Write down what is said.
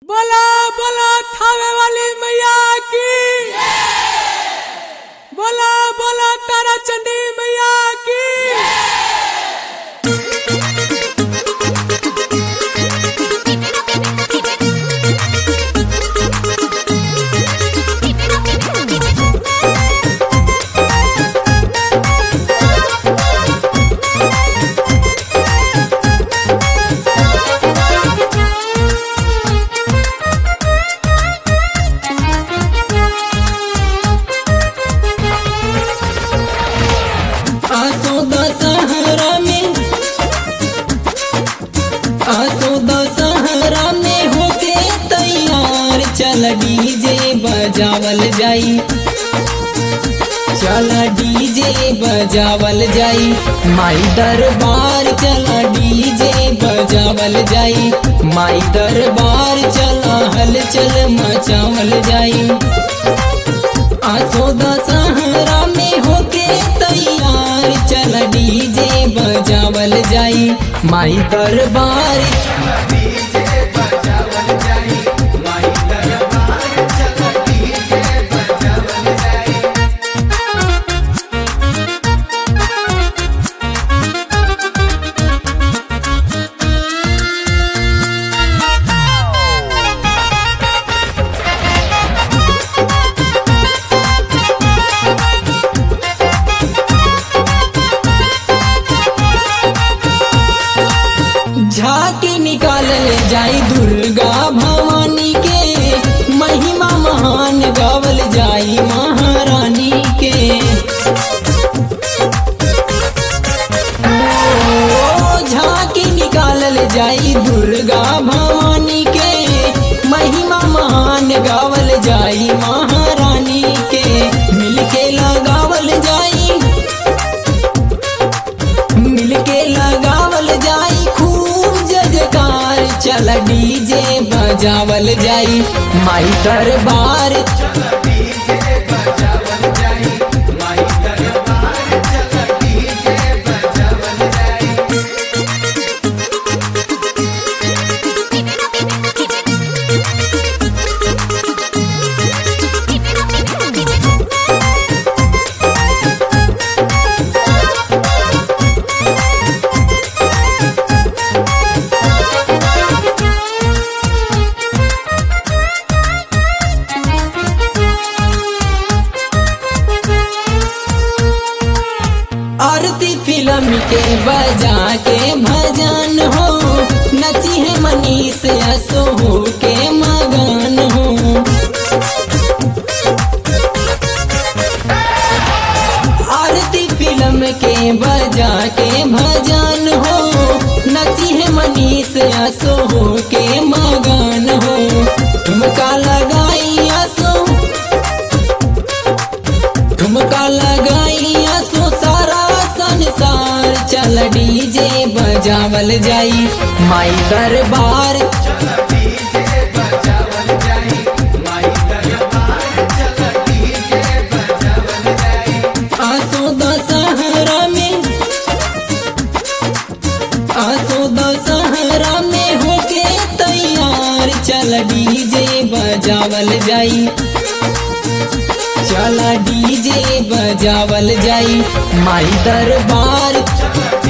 बोला बोला थावे वाली मैया की बोला बोला तारा चंडी मैया की आसो दशहरा में आसो दशहरा में होके तैयार चल डीजे बजावल जाई चल डीजे बजावल जाई माई दरबार चल डीजे बजावल जाई माई दरबार चल हलचल मचावल जाई आसो दशहरा में होके तैयार चल डीजे बजावल जाई माई दरबार झांकी निकालल जाई दुर्गा भवानी के महिमा महान गावल जाई महारानी के ओ, झांकी निकालल जाई दुर्गा भवानी के महिमा महान गावल जाई महारानी के मिलके लगावल जाई मिलके लगावल जाई खूब जजकार चल डीजे बजावल जाई माई दरबार आरती फिल्म के बजा के भजन हो नची है मनीष असो हो के मगन हो आरती फिल्म के बजा के भजन हो नची है मनीष असो हो के मगन हो ठुमका लगाई असो ठुमका लगाई असो सारा संसार चल डीजे बजावल जाई माई दरबार आसो दशहरा में आसो दशहरा में होके तैयार चल डीजे बजावल जाई चल डीजे बजावल जाई माई दरबार